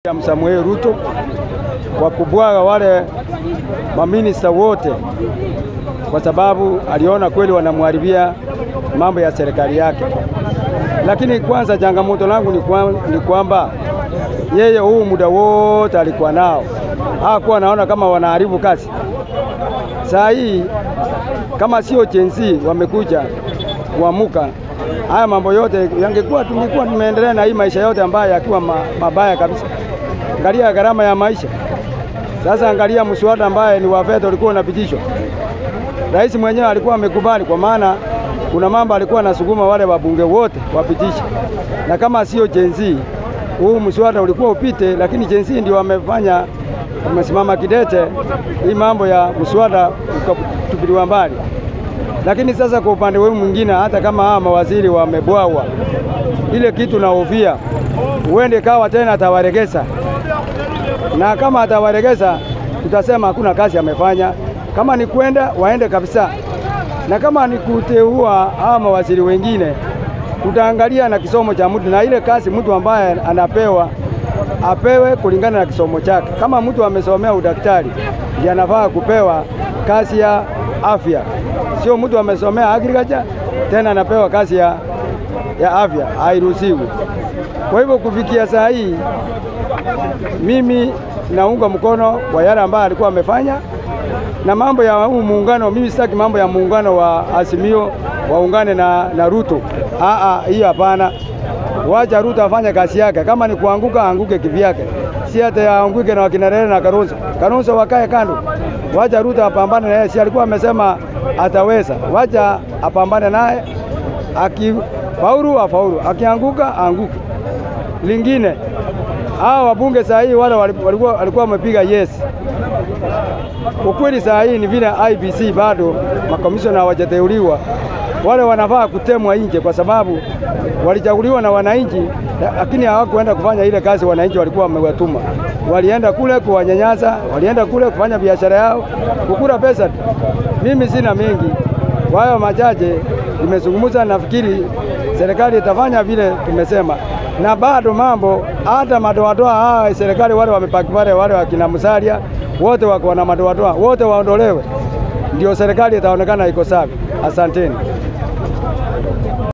ya Samuel Ruto kwa kubwaga wale maminista wote, kwa sababu aliona kweli wanamharibia mambo ya serikali yake. Lakini kwanza changamoto langu ni, kwa, ni kwamba yeye huu muda wote alikuwa nao hakuwa naona kama wanaharibu kazi. Saa hii kama sio jenzi wamekuja kuamuka, haya mambo yote yangekuwa, tungekuwa tumeendelea na hii maisha yote ambayo yakiwa ma, mabaya kabisa. Angalia gharama ya maisha sasa, angalia mswada ambaye ni wa fedha ulikuwa unapitishwa, rais mwenyewe alikuwa amekubali, kwa maana kuna mambo alikuwa anasukuma wale wabunge wote wapitishe, na kama sio jenzi huu mswada ulikuwa upite, lakini jenzi ndio wamefanya wamesimama kidete, hii mambo ya mswada ukatupiliwa mbali. Lakini sasa kwa upande wenu mwingine, hata kama hawa mawaziri wamebwawa, ile kitu naofia uende kawa tena atawaregeza, na kama atawaregeza tutasema hakuna kazi amefanya. Kama ni kwenda waende kabisa, na kama ni kuteua hawa mawaziri wengine, tutaangalia na kisomo cha mtu na ile kazi mtu ambaye anapewa apewe kulingana na kisomo chake. Kama mtu amesomea udaktari, ndiye anafaa kupewa kazi ya afya, sio mtu amesomea agriculture tena anapewa kazi ya, ya afya, hairuhusiwi. Kwa hivyo kufikia saa hii mimi naunga mkono kwa yale ambayo alikuwa amefanya, na mambo ya huu muungano, mimi sitaki mambo ya muungano wa Azimio waungane na, na Ruto. Aa, hii hapana. Wacha Ruto afanye kazi yake, kama ni kuanguka anguke kivyake, si hata aanguke na wakina Raila na Kalonzo. Kalonzo wakae kando, wacha Ruto apambane naye, si alikuwa amesema ataweza. Wacha apambane naye, akifaulu afaulu, akianguka anguke. Lingine hao wabunge saa hii wale walikuwa walikuwa wamepiga yes. Ukweli saa hii ni vile IBC bado makomishona hawajateuliwa, wale wanafaa kutemwa nje kwa sababu walichaguliwa na wananchi, lakini hawakuenda kufanya ile kazi wananchi walikuwa wamewatuma. Walienda kule kuwanyanyasa, walienda kule kufanya biashara yao, kukula pesa tu. Mimi sina mengi kwa hayo machache nimezungumza. Nafikiri serikali itafanya vile tumesema, na bado mambo hata madoadoa hawa serikali wale wamepaki pale, wale wakina Musalia wote wako na madoadoa, wote waondolewe, ndio serikali itaonekana iko safi. Asanteni.